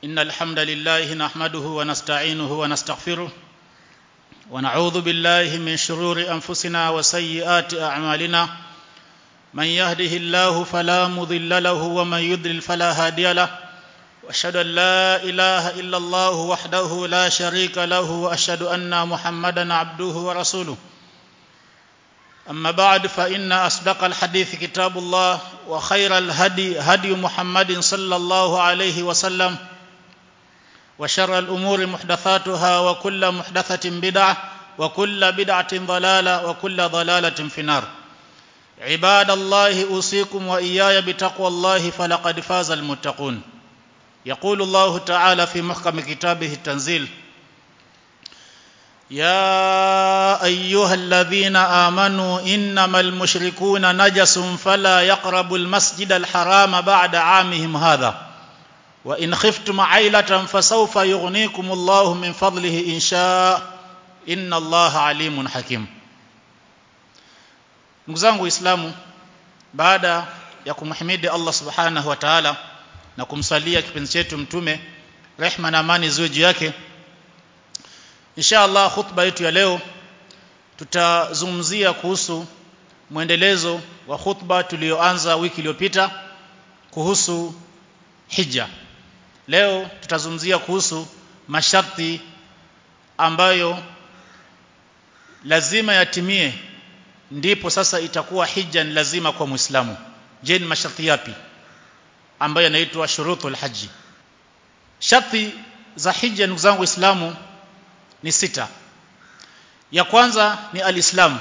إن الحمد لله نحمده ونستعينه ونستغفره ونعوذ بالله من شرور أنفسنا وسيئات أعمالنا من يهده الله فلا مضل له ومن يضلل فلا هادي له واشهد ان لا اله الا الله وحده لا شريك له واشهد ان محمدا عبده ورسوله اما بعد فان اصدق الحديث كتاب الله وخير الهدي هدي محمد صلى الله عليه وسلم وشر الامور محدثاتها وكل محدثه بدعه وكل بدعه ضلاله وكل ضلاله في النار عباد الله اوصيكم واياي بتقوى الله فلقد فاز المتقون يقول الله تعالى في محكم كتابه التنزيل يا ايها الذين امنوا انما المشركون نجس فلا يقربوا المسجد الحرام بعد عامهم هذا وان خفتم عيله فسوف يغنيكم الله من فضله ان شاء ان الله عليم حكيم ndugu zangu waislamu baada ya kumhimidi Allah subhanahu wa ta'ala na kumsalia kipenzi chetu mtume rehma na amani ziwe juu yake insha Allah khutba yetu ya leo tutazungumzia kuhusu mwendelezo wa khutba tulioanza wiki iliyopita kuhusu hija leo tutazungumzia kuhusu masharti ambayo lazima yatimie ndipo sasa itakuwa hija ni lazima kwa muislamu je ni masharti yapi ambayo yanaitwa shurutul haji sharti za hija ndugu zangu waislamu ni sita ya kwanza ni alislamu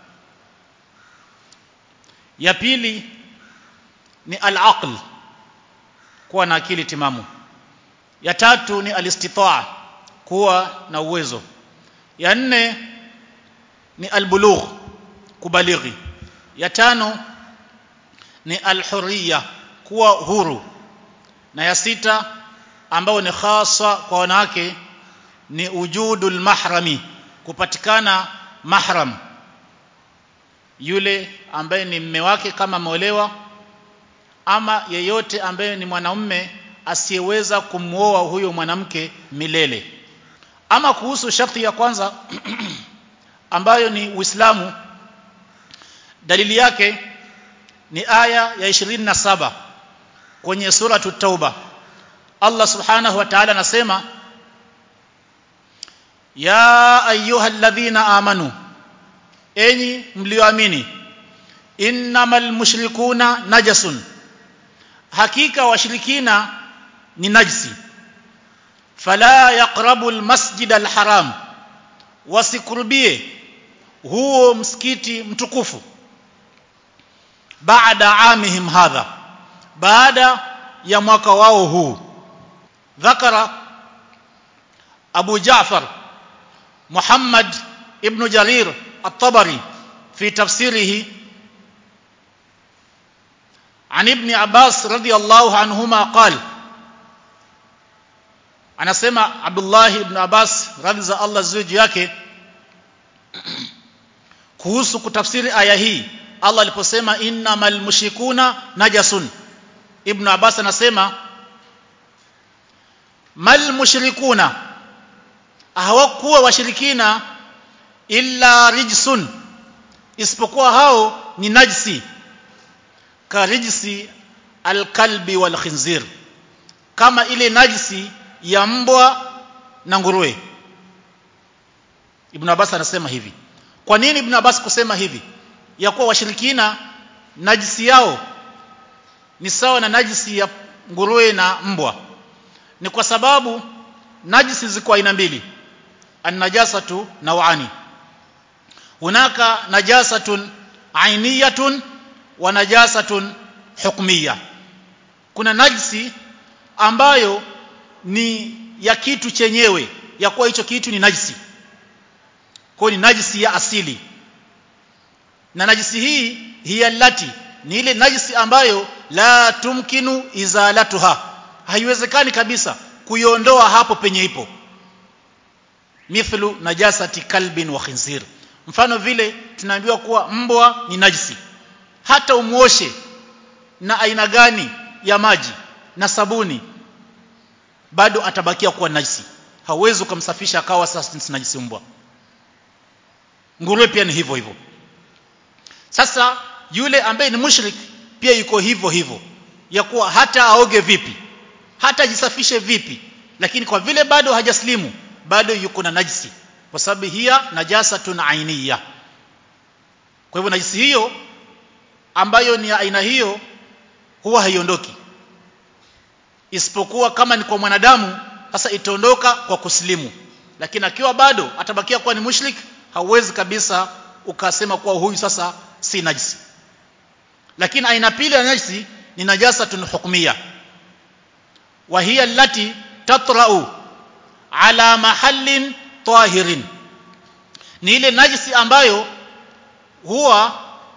ya pili ni alaql kuwa na akili timamu ya tatu ni alistitaa kuwa na uwezo ya nne ni albulugh kubalighi ya tano ni alhurriya kuwa huru na ya sita ambao ni hasa kwa wanawake ni ujudul mahrami kupatikana mahram yule ambaye ni mme wake kama ameolewa ama yeyote ambaye ni mwanamume asiyeweza kumwoa huyo mwanamke milele ama kuhusu sharti ya kwanza ambayo ni Uislamu dalili yake ni aya ya 27 kwenye suratu tauba Allah subhanahu wa ta'ala anasema ya ayyuhalladhina amanu enyi mlioamini innamal mushrikuna najasun hakika washirikina ni najisi fala yaqrabu almasjid alharam wasikurubie huo msikiti mtukufu baada amihim hadha baada ya mwaka wao huu dhakara Abu Ja'far Muhammad ibn Jarir at-Tabari fi tafsirihi عن ابن عباس رضي الله عنهما قال anasema Abdullah ibn Abbas radhi za Allah zuji yake kuhusu kutafsiri aya hii Allah aliposema innamal mushrikuna najasun Ibn Abbas anasema mal mushrikuna hawakuwa washirikina illa rijsun isipokuwa hao ni najsi ka rijsi alkalbi wal khinzir kama ile najsi ya mbwa na nguruwe Ibn Abbas anasema hivi kwa nini Ibn Abbas kusema hivi ya kuwa washirikina najisi yao ni sawa na najisi ya nguruwe na mbwa ni kwa sababu najisi ziko aina mbili an-najasatu naw'ani hunaka najasatun ainiyatun wa najasatun hukmiyya kuna najisi ambayo ni ya kitu chenyewe ya kuwa hicho kitu ni najisi kwa ni najisi ya asili na najisi hii hiya lati ni ile najisi ambayo la tumkinu izalatuha haiwezekani kabisa kuiondoa hapo penye ipo mithlu najasati kalbin wa khinzir mfano vile tunaambiwa kuwa mbwa ni najisi hata umuoshe na aina gani ya maji na sabuni bado atabakia kuwa najisi hauwezi ukamsafisha akawa sasa si najisi mbwa nguruwe pia ni hivyo hivyo sasa yule ambaye ni mushrik pia yuko hivyo hivyo ya kuwa hata aoge vipi hata ajisafishe vipi lakini kwa vile bado hajaslimu bado yuko na najisi kwa sababu hiya najasatun ainiya kwa hivyo najisi hiyo ambayo ni aina hiyo huwa haiondoki isipokuwa kama ni kwa mwanadamu sasa itaondoka kwa kuslimu lakini akiwa bado atabakia kuwa ni mushrik hauwezi kabisa ukasema kuwa huyu sasa si najisi lakini aina pili ya najisi ni najasatun hukmiyya wa hiya allati tatra'u ala mahallin tahirin ni ile najisi ambayo huwa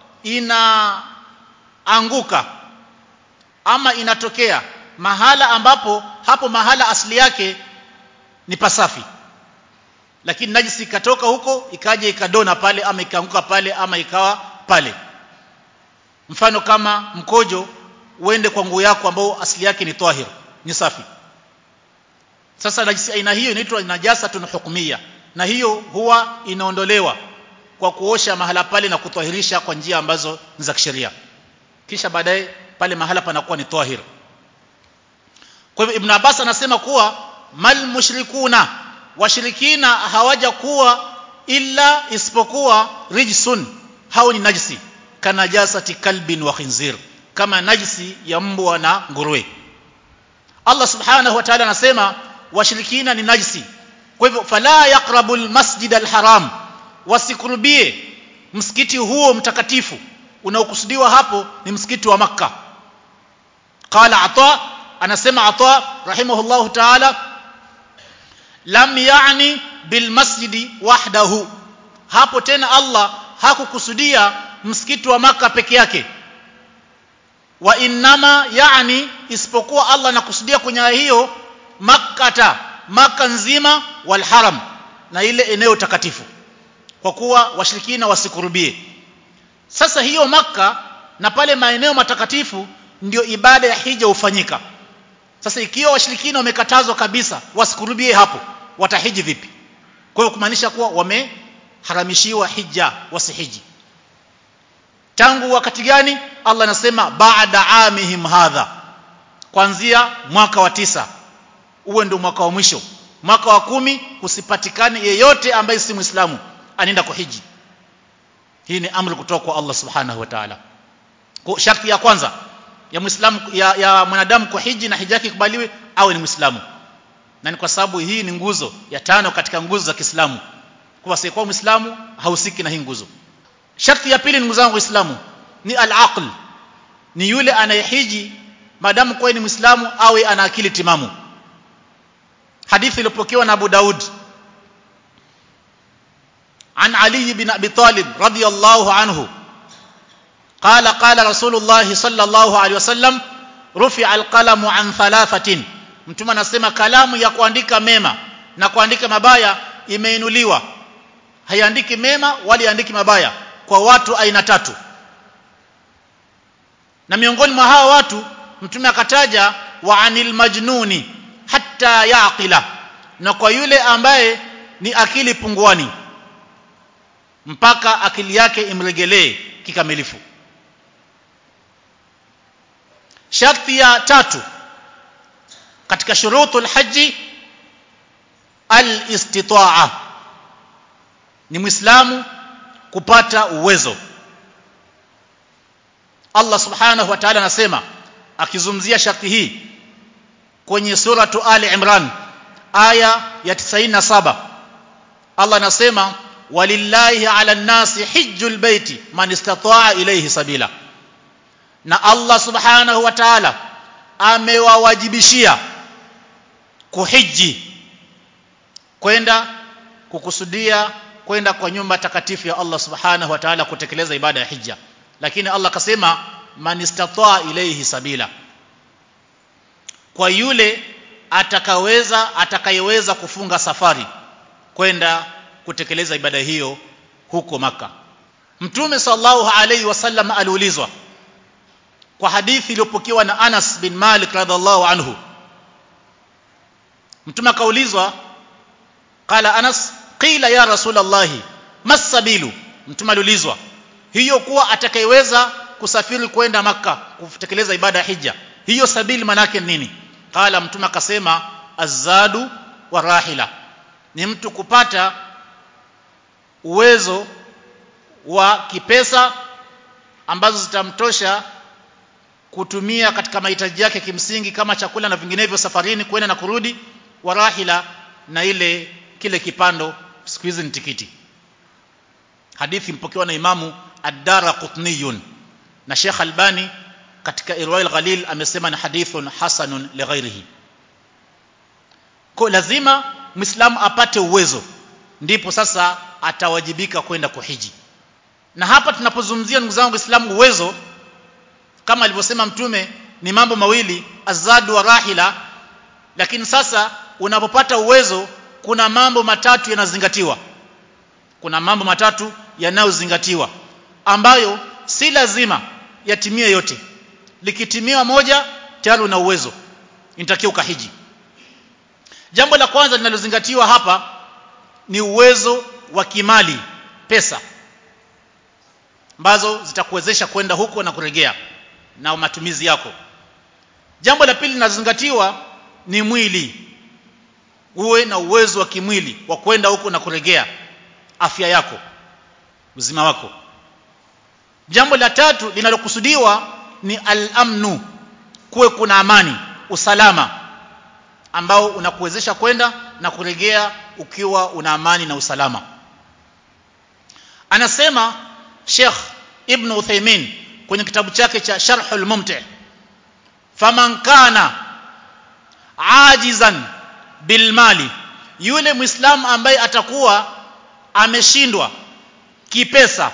inaanguka ama inatokea mahala ambapo hapo mahala asili yake ni pasafi lakini najisi ikatoka huko ikaja ikadona pale ama ikaanguka pale ama ikawa pale mfano kama mkojo uende kwa nguo yako ambao asili yake ni tahir ni safi sasa najisi aina hiyo inaitwa najasatun hukmiyya na hiyo huwa inaondolewa kwa kuosha mahala pale na kutwahirisha kwa njia ambazo ni za kisheria kisha baadaye pale mahala panakuwa ni tahir kwa hivyo ibn Abbas anasema kuwa mal mushrikuna washirikina hawaja kuwa illa isipokuwa rijsun hao ni najisi kanajasati kalbin wa khinzir kama najisi ya mbwa na nguruwe Allah subhanahu wa ta'ala anasema washirikina ni najisi kwa hivyo fala yaqrabu almasjid alharam wasikurubie msikiti huo mtakatifu unaokusudiwa hapo ni msikiti wa makka qala ata anasema ata rahimahullahu ta'ala lam yani bilmasjidi wahdahu hapo tena Allah hakukusudia msikiti wa maka peke yake wa innama yani isipokuwa Allah anakusudia kwenye hiyo makkata maka nzima wal haram na ile eneo takatifu kwa kuwa washirikina wasikurubie sasa hiyo maka na pale maeneo matakatifu ndio ibada ya hija hufanyika sasa ikiwa washirikina wamekatazwa kabisa wasikurubie hapo watahiji vipi kwa hiyo kumaanisha kuwa wameharamishiwa hija wasihiji tangu wakati gani Allah anasema baada amihim hadha kuanzia mwaka wa tisa uwe ndio mwaka wa mwisho mwaka wa kumi usipatikane yeyote ambaye si muislamu anaenda kuhiji hii ni amri kutoka kwa Allah subhanahu wa ta'ala kwa sharti ya kwanza ya muislamu ya, ya mwanadamu kuhiji na hija yake ikubaliwe awe ni muislamu na ni kwa sababu hii ni nguzo ya tano katika nguzo za Kiislamu kwa sababu muislamu hausiki na hii nguzo sharti ya pili ndugu zangu waislamu ni al-aql ni yule anayehiji madamu kwa ni muislamu awe ana akili timamu hadithi iliyopokewa na Abu Daud عن علي بن ابي طالب رضي الله عنه قال قال رسول الله صلى الله عليه وسلم رفع القلم عن ثلاثه mtume anasema kalamu ya kuandika mema na kuandika mabaya imeinuliwa haiandiki mema wala iandiki mabaya kwa watu aina tatu na miongoni mwa hawa watu mtume akataja wa anil majnuni hatta yaqila na kwa yule ambaye ni akili punguani mpaka akili yake imregelee kikamilifu sharti ya tatu katika shurutul haji al-istitaa ni muislamu kupata uwezo Allah subhanahu wa ta'ala anasema akizungumzia sharti hii kwenye suratu Ali Imran aya ya 97 Allah anasema walillahi ala nasi hijjul baiti man istataa ilayhi sabila na Allah subhanahu wa ta'ala amewawajibishia kuhiji kwenda kukusudia kwenda kwa nyumba takatifu ya Allah subhanahu wa ta'ala kutekeleza ibada ya hija lakini Allah akasema man istataa ilayhi sabila kwa yule atakaweza atakayeweza kufunga safari kwenda kutekeleza ibada hiyo huko maka Mtume sallallahu alayhi wasallam aliulizwa kwa hadithi iliyopokewa na Anas bin Malik radhiallahu anhu mtume akaulizwa qala Anas qila ya rasulullah masabilu mtume aliulizwa hiyo kuwa atakayeweza kusafiri kwenda maka kutekeleza ibada ya hija hiyo sabili manake nini qala mtume akasema azadu wa rahila ni mtu kupata uwezo wa kipesa ambazo zitamtosha kutumia katika mahitaji yake kimsingi kama chakula na vinginevyo safarini kwenda na kurudi wa rahila na ile kile kipando siku hizi ni tikiti hadithi mpokewa na imamu ad-dara qutniyun na Sheikh Albani katika Irwail Ghalil amesema ni hadithun hasanun lighairihi kwa lazima muislamu apate uwezo ndipo sasa atawajibika kwenda kuhiji na hapa tunapozungumzia ndugu zangu waislamu uwezo kama alivyosema mtume ni mambo mawili azadu wa rahila lakini sasa unapopata uwezo kuna mambo matatu yanazingatiwa kuna mambo matatu yanayozingatiwa ambayo si lazima yatimie yote likitimiwa moja tayari una uwezo inatakiwa ukahiji jambo la kwanza linalozingatiwa hapa ni uwezo wa kimali pesa ambazo zitakuwezesha kwenda huko na kuregea na matumizi yako jambo la pili linalozingatiwa ni mwili uwe na uwezo wa kimwili wa kwenda huko na kuregea afya yako uzima wako jambo la tatu linalokusudiwa ni al-amnu kuwe kuna amani usalama ambao unakuwezesha kwenda na kuregea ukiwa una amani na usalama anasema Sheikh Ibn Uthaymeen kwenye kitabu chake cha Sharhul Mumti faman kana ajizan bilmali yule muislamu ambaye atakuwa ameshindwa kipesa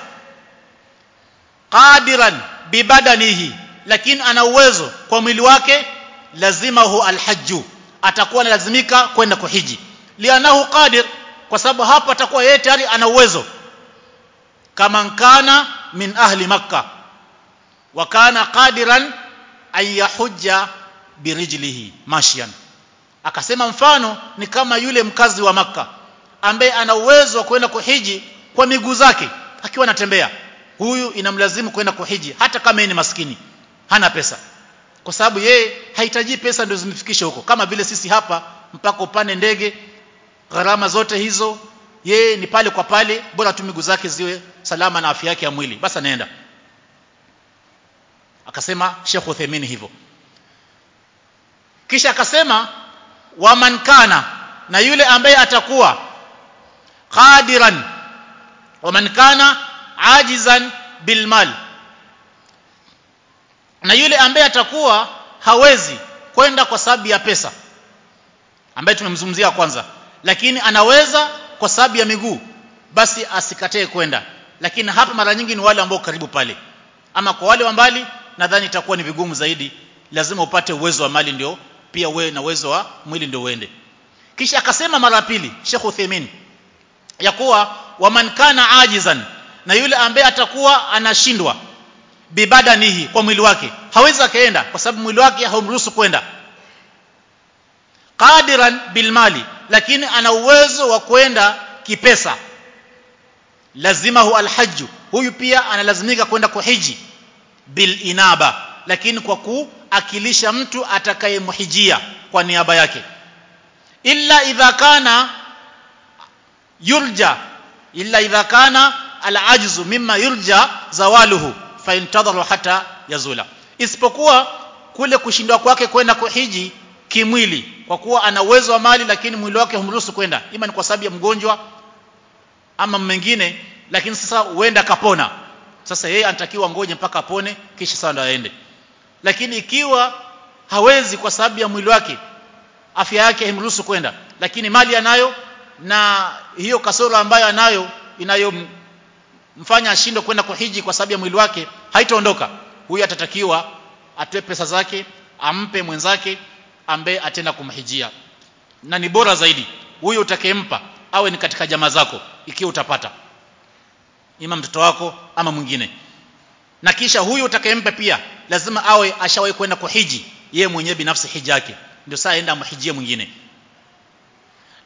qadiran bibadanihi lakini ana uwezo kwa mwili wake lazima hu alhajju atakuwa lazimika kwenda kuhiji lianahu qadir kwa sababu hapo atakuwa yeye tayari ana uwezo kama kana min ahli makkah wa kana qadiran an yahujja birijlihi mashyan akasema mfano ni kama yule mkazi wa maka ambaye ana uwezo wa kwenda kuhiji kwa miguu zake akiwa anatembea huyu inamlazimu kwenda kuhiji hata kama yeye ni maskini hana pesa kwa sababu yeye hahitaji pesa ndio zimfikishe huko kama vile sisi hapa mpaka upande ndege gharama zote hizo yeye ni pale kwa pale bora tu miguu zake ziwe salama na afya yake ya mwili basi anaenda akasema Sheikh Uthaymeen hivyo kisha akasema waman kana na yule ambaye atakuwa qadiran waman kana ajizan bilmal na yule ambaye atakuwa hawezi kwenda kwa sababu ya pesa ambaye tumemzungumzia kwanza lakini anaweza kwa sababu ya miguu basi asikatae kwenda lakini hapa mara nyingi ni wale ambao karibu pale ama kwa wale wa mbali nadhani itakuwa ni vigumu zaidi lazima upate uwezo wa mali ndio pia uwe na uwezo wa mwili ndio uende kisha akasema mara pili Sheikh Uthaymeen ya kuwa waman kana ajizan na yule ambaye atakuwa anashindwa bibadanihi kwa mwili wake hawezi akaenda kwa sababu mwili wake haumruhusu kwenda qadiran bilmali lakini ana uwezo wa kwenda kipesa lazima hu alhajju huyu pia analazimika kwenda kuhiji bil inaba lakini kwa kuakilisha mtu atakayemhijia kwa niaba yake illa idha kana yurja illa idha kana alajzu mimma yurja zawaluhu fa intadharu hata yazula isipokuwa kule kushindwa kwake kwenda kuhiji kimwili kwa kuwa ana uwezo wa mali lakini mwili wake humruhusu kwenda ima ni kwa sababu ya mgonjwa ama mengine lakini sasa huenda kapona sasa yeye anatakiwa ngoje mpaka apone kisha sasa ndo aende lakini ikiwa hawezi kwa sababu ya mwili wake afya yake haimruhusu kwenda lakini mali anayo na hiyo kasoro ambayo anayo inayomfanya ashindwe kwenda kuhiji kwa sababu ya mwili wake haitaondoka huyu atatakiwa atoe pesa zake ampe mwenzake ambaye atenda kumhijia na ni bora zaidi huyo utakayempa awe ni katika jamaa zako ikiwa utapata ima mtoto wako ama mwingine na kisha huyu utakayempa pia lazima awe ashawahi kwenda kuhiji yeye mwenyewe binafsi hija yake ndio saa aenda amhijie mwingine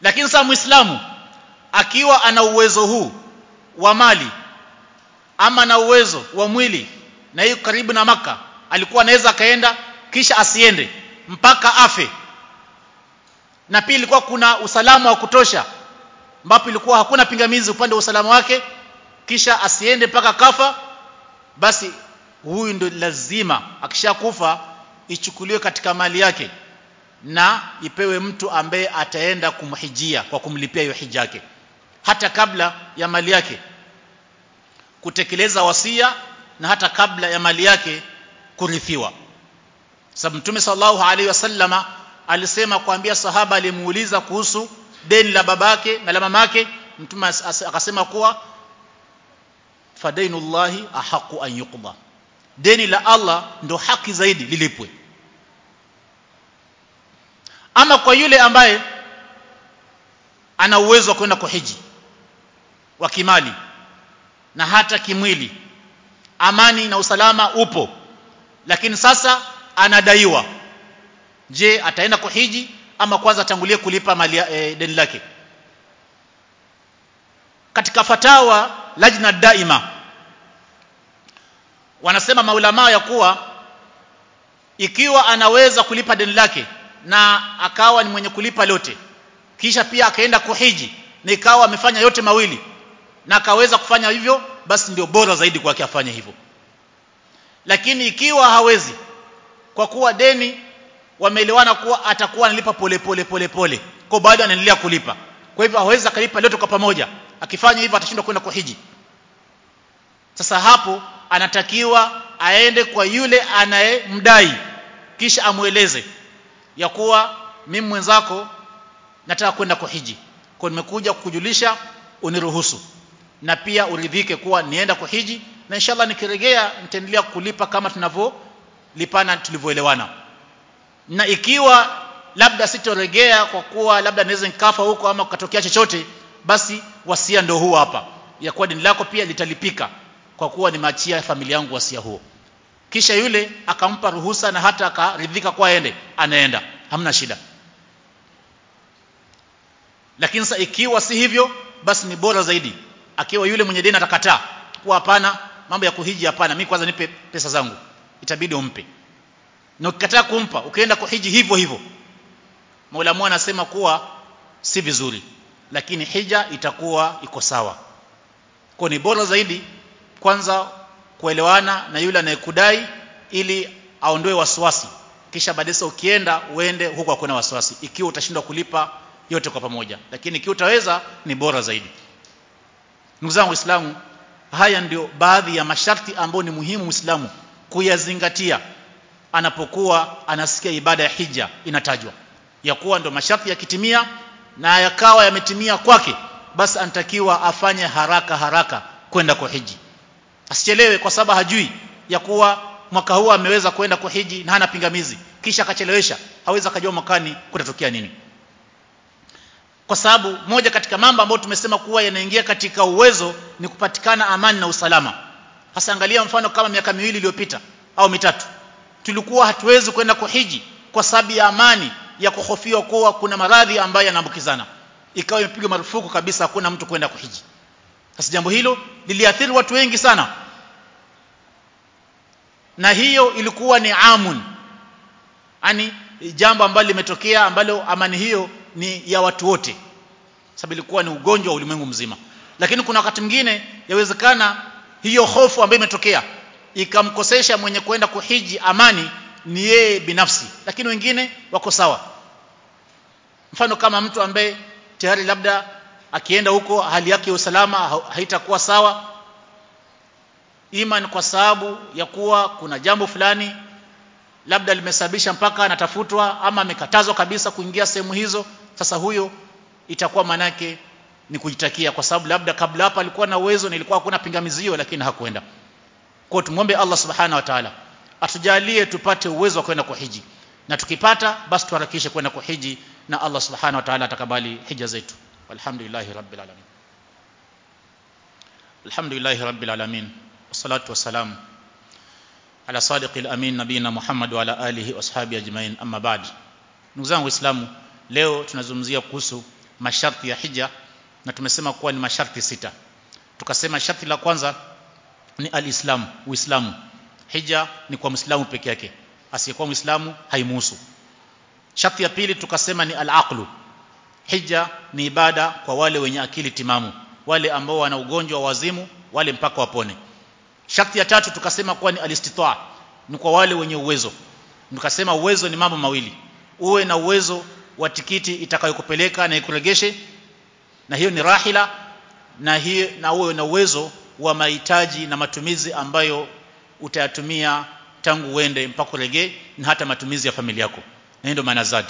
lakini sasa muislamu akiwa ana uwezo huu wa mali ama na uwezo wa mwili na hiyo karibu na maka alikuwa anaweza akaenda kisha asiende mpaka afe na pia ilikuwa kuna usalama wa kutosha ambapo ilikuwa hakuna pingamizi upande wa usalama wake kisha asiende mpaka kafa basi huyu ndio lazima akishakufa ichukuliwe katika mali yake na ipewe mtu ambaye ataenda kumhijia kwa kumlipia hiyo hija yake hata kabla ya mali yake kutekeleza wasia na hata kabla ya mali yake kurithiwa sababu mtume sallallahu alaihi wasallama alisema kuambia sahaba alimuuliza kuhusu deni la babake na la mamake mtume akasema kuwa fadainullahi ahaqu an yuqda deni la Allah ndo haki zaidi lilipwe ama kwa yule ambaye ana uwezo wa kwenda kuhiji wa kimali na hata kimwili amani na usalama upo lakini sasa anadaiwa je ataenda kuhiji ama kwanza atangulie kulipa mali e, deni lake katika fatawa lajna daima wanasema maulama ya kuwa ikiwa anaweza kulipa deni lake na akawa ni mwenye kulipa lote kisha pia akaenda kuhiji na ikawa amefanya yote mawili na akaweza kufanya hivyo basi ndio bora zaidi kwake afanye hivyo lakini ikiwa hawezi kwa kuwa deni wameelewana kuwa atakuwa analipa pole pole pole pole kwa bado anaendelea kulipa kwa hivyo hawezi akalipa lote kwa pamoja akifanya hivyo atashindwa kwenda kuhiji sasa hapo anatakiwa aende kwa yule anayemdai kisha amweleze ya kuwa mimi mwenzako nataka kwenda kuhiji kwa nimekuja kukujulisha uniruhusu na pia uridhike kuwa nienda kuhiji na inshallah nikiregea nitaendelea kulipa kama tunavyolipana tulivyoelewana na ikiwa labda sitoregea kwa kuwa labda naweza nikafa huko ama kukatokea chochote basi wasia ndio huo hapa ya kuwa deni lako pia litalipika kwa kuwa nimeachia familia yangu wasia huo kisha yule akampa ruhusa na hata akaridhika kwa aende anaenda hamna shida lakini sasa ikiwa si hivyo basi ni bora zaidi akiwa yule mwenye deni atakataa kuwa hapana mambo ya kuhiji hapana mimi kwanza nipe pesa zangu itabidi umpe na ukikataa kumpa ukienda kuhiji hivyo hivyo Maulamu anasema kuwa si vizuri lakini hija itakuwa iko sawa kwa ni bora zaidi kwanza kuelewana na yule anayekudai ili aondoe wasiwasi kisha baadaye ukienda uende huko hakuna wasiwasi ikiwa utashindwa kulipa yote kwa pamoja lakini ikiwa utaweza ni bora zaidi ndugu zangu waislamu haya ndio baadhi ya masharti ambayo ni muhimu muislamu kuyazingatia anapokuwa anasikia ibada ya hija inatajwa ya kuwa ndo masharti yakitimia na yakawa yametimia kwake basi anatakiwa afanye haraka haraka kwenda kwa hiji asichelewe kwa sababu hajui ya kuwa mwaka huu ameweza kwenda kwa hiji na hana pingamizi kisha akachelewesha hawezi akajua mwakani kutatokea nini kwa sababu moja katika mambo ambayo tumesema kuwa yanaingia katika uwezo ni kupatikana amani na usalama hasa angalia mfano kama miaka miwili iliyopita au mitatu tulikuwa hatuwezi kwenda kuhiji kwa sababu ya amani ya kuhofiwa kuwa kuna maradhi ambayo yanaambukizana ikawa imepigwa marufuku kabisa hakuna mtu kwenda kuhiji sasa jambo hilo liliathiri watu wengi sana na hiyo ilikuwa ni amun yani jambo ambalo limetokea ambalo amani hiyo ni ya watu wote sababu ilikuwa ni ugonjwa wa ulimwengu mzima lakini kuna wakati mwingine yawezekana hiyo hofu ambayo imetokea ikamkosesha mwenye kwenda kuhiji amani ni yeye binafsi lakini wengine wako sawa mfano kama mtu ambaye tayari labda akienda huko hali yake ya usalama haitakuwa sawa iman kwa sababu ya kuwa kuna jambo fulani labda limesababisha mpaka anatafutwa ama amekatazwa kabisa kuingia sehemu hizo sasa huyo itakuwa manake ni kujitakia kwa sababu labda kabla hapa alikuwa na uwezo na ilikuwa hakuna pingamizi lakini hakuenda kwa tumwombe Allah subhanahu wa ta'ala atujalie tupate uwezo wa kwenda kwa hiji na tukipata basi tuharakishe kwenda kwa hiji na Allah subhanahu wa ta'ala atakabali hija zetu walhamdulillahi rabbil alamin alhamdulillahi rabbil alamin wassalatu wassalamu ala sadiqil amin nabina Muhammad wa ala alihi washabi ajmain amma ba'd ndugu zangu waislamu leo tunazungumzia kuhusu masharti ya hija na tumesema kuwa ni masharti sita tukasema sharti la kwanza ni alislam uislamu hija ni kwa muislamu peke yake asiyekuwa muislamu haimuhusu sharti ya pili tukasema ni alaqlu hija ni ibada kwa wale wenye akili timamu wale ambao wana ugonjwa wa wazimu wale mpaka wapone sharti ya tatu tukasema kuwa ni alistitaa ni kwa wale wenye uwezo tukasema uwezo ni mambo mawili uwe na uwezo wa tikiti itakayokupeleka na ikuregeshe na hiyo ni rahila na hiyo na uwe na uwezo wa mahitaji na matumizi ambayo utayatumia tangu uende mpaka uregee na hata matumizi ya familia yako na ndio maana zadi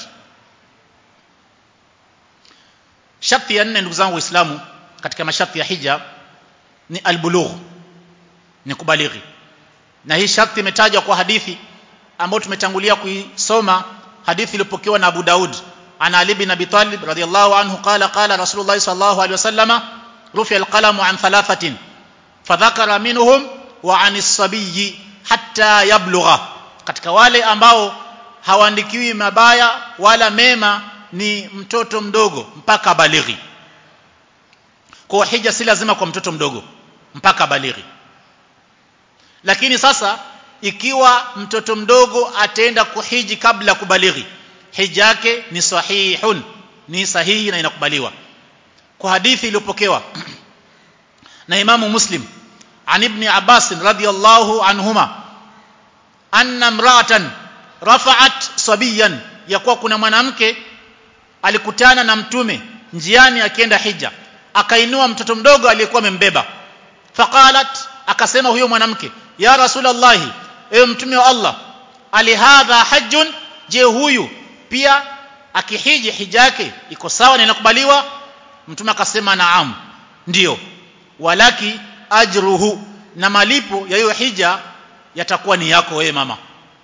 sharti ya nne ndugu zangu waislamu katika masharti ya hija ni albulugh ni kubalighi na hii sharti imetajwa kwa hadithi ambayo tumetangulia kuisoma hadithi iliyopokewa na Abu Daud ana Ali bin Abi Talib radhiyallahu anhu qala qala Rasulullah sallallahu alaihi wasallama rufi alqalamu an thalathatin fadhakara minhum wa anis sabiyyi hatta yablugha katika wale ambao hawaandikiwi mabaya wala mema ni mtoto mdogo mpaka balighi kwa hija si lazima kwa mtoto mdogo mpaka balighi lakini sasa ikiwa mtoto mdogo ataenda kuhiji kabla kubalighi hija yake ni sahihun ni sahihi na inakubaliwa kwa hadithi iliyopokewa na Imamu Muslim an ibn Abbas radhiyallahu anhuma anna imra'atan rafa'at sabiyan yakuwa kuna mwanamke alikutana na mtume njiani akienda hija akainua mtoto mdogo aliyekuwa amembeba faqalat akasema huyo mwanamke ya rasulullah ewe mtume wa Allah alihadha hajjun je huyu pia akihiji hija yake iko sawa na inakubaliwa mtume akasema naam ndiyo walaki ajruhu na malipo ya hiyo hija yatakuwa ni yako wewe mama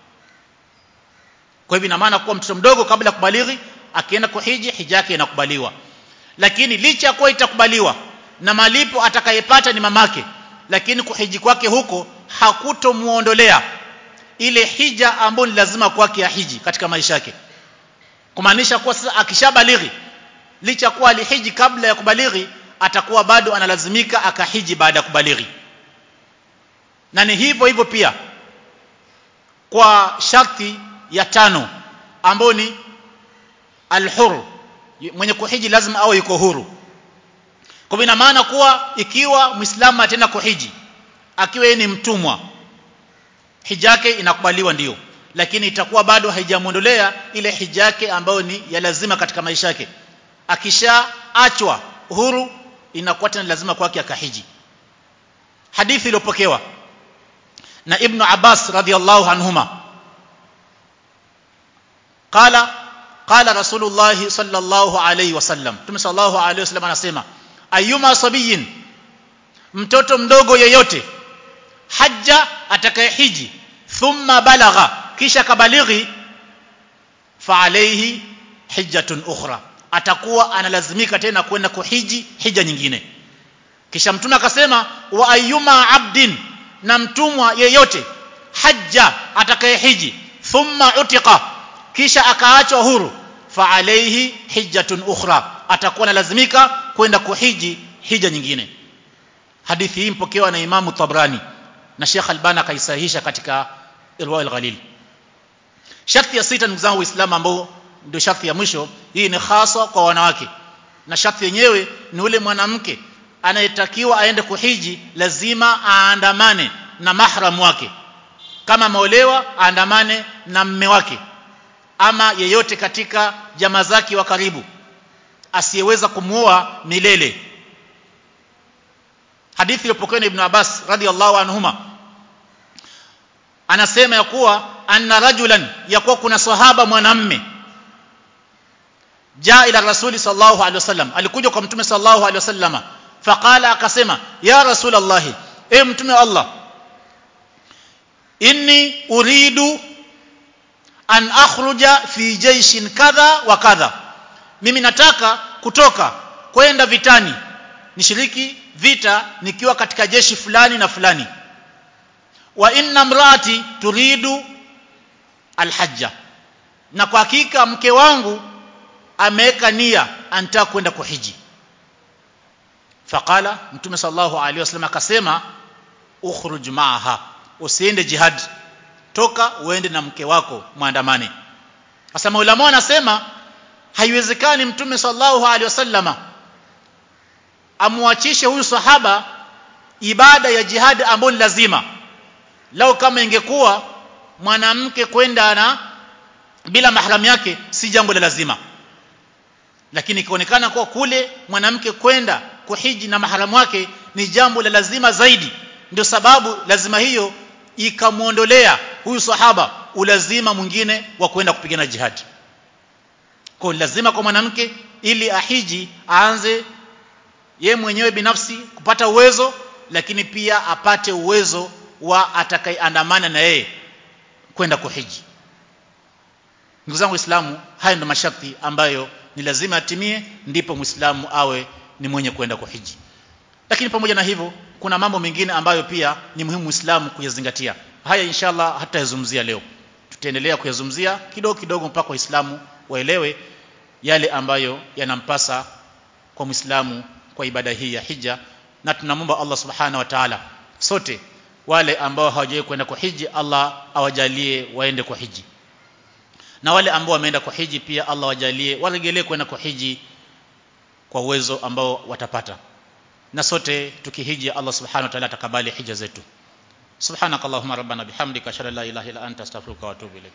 kwa hivyo ina maana kuwa mtoto mdogo kabla ya kubalighi akienda kuhiji hija yake inakubaliwa lakini licha ya kuwa itakubaliwa na malipo atakayepata ni mamake lakini kuhiji kwake huko hakutomuondolea ile hija ambayo ni lazima kwake ya hiji katika maisha yake kumaanisha kuwa sasa akishabalighi licha kuwa alihiji kabla ya kubalighi atakuwa bado analazimika akahiji baada ya kubalighi na ni hivyo hivyo pia kwa sharti ya tano ambayo ni alhur mwenye kuhiji lazima awe yuko huru kwa ina maana kuwa ikiwa muislamu atenda kuhiji akiwa yeye ni mtumwa hija yake inakubaliwa ndiyo lakini itakuwa bado haijamuondolea ile hija yake ambayo ni ya lazima katika maisha yake akishaachwa huru inakuwa tena lazima kwake akahiji hadithi iliyopokewa na ibn Abbas radhiallahu anhuma qala qala rasulullah sallallahu alayhi wasallam tume sallallahu alayhi wasallam anasema ayuma sabiyin mtoto mdogo yeyote hajja atakayehiji thumma balagha kisha kabalighi fa alayhi hijjatun ukhra atakuwa analazimika tena kwenda kuhiji hija nyingine kisha mtume akasema wa ayuma abdin na mtumwa yeyote hajja atakayehiji thumma utiqa kisha akaachwa huru fa alayhi hijjatun ukhra atakuwa analazimika kwenda kuhiji hija nyingine hadithi hii mpokewa na Imamu Tabrani na Sheikh Albani akaisahihisha katika Irwa al-Ghalil sharti ya sita ndugu zangu waislamu ambao ndio sharti ya mwisho hii ni hasa kwa wanawake na sharti yenyewe ni ule mwanamke anayetakiwa aende kuhiji lazima aandamane na mahram wake kama ameolewa aandamane na mme wake ama yeyote katika jamaa zake wa karibu asiyeweza kumuoa milele hadithi iliyopokewa na Ibn Abbas radhiallahu anhuma anasema ya kuwa anna rajulan ya kuwa kuna sahaba mwanamme jaa ila rasuli sallallahu alaihi wasallam alikuja kwa mtume sallallahu alaihi wasallama faqala akasema ya rasul allah e mtume wa allah inni uridu an akhruja fi jaishin kadha wa kadha mimi nataka kutoka kwenda vitani nishiriki vita nikiwa katika jeshi fulani na fulani wa inna mraati turidu alhajja na kwa hakika mke wangu ameweka nia anataka kwenda kuhiji faqala mtume sallallahu alaihi wasallam akasema ukhruj maaha usiende jihad toka uende na mke wako muandamane sasa maulama wanasema haiwezekani mtume sallallahu alaihi wasallama amwachishe huyu sahaba ibada ya jihad ambayo ni lazima lao kama ingekuwa mwanamke kwenda na bila mahram yake si jambo la lazima lakini ikaonekana kuwa kule mwanamke kwenda kuhiji na maharamu wake ni jambo la lazima zaidi ndio sababu lazima hiyo ikamwondolea huyu sahaba ulazima mwingine wa kwenda kupigana jihad kwa lazima kwa mwanamke ili ahiji aanze ye mwenyewe binafsi kupata uwezo lakini pia apate uwezo wa atakayeandamana na yeye kwenda kuhiji ndugu zangu waislamu haya ndio masharti ambayo ni lazima atimie ndipo muislamu awe ni mwenye kwenda kuhiji lakini pamoja na hivyo kuna mambo mengine ambayo pia ni muhimu muislamu kuyazingatia haya inshallah hatayazungumzia leo tutaendelea kuyazungumzia kidogo kidogo mpaka waislamu waelewe yale ambayo yanampasa kwa muislamu kwa ibada hii ya hija na tunamwomba Allah subhanahu wa ta'ala sote wale ambao hawajawahi kwenda kwa hiji Allah awajalie waende kwa hiji na wale ambao wameenda kwa hiji pia Allah wajalie waregelee kwenda kwa hiji kwa uwezo ambao watapata na sote tukihiji Allah subhanahu wa ta'ala atakabali hija zetu subhanakallahumma rabbana bihamdika ashhadu an la ilaha illa anta astaghfiruka wa atubu ilaik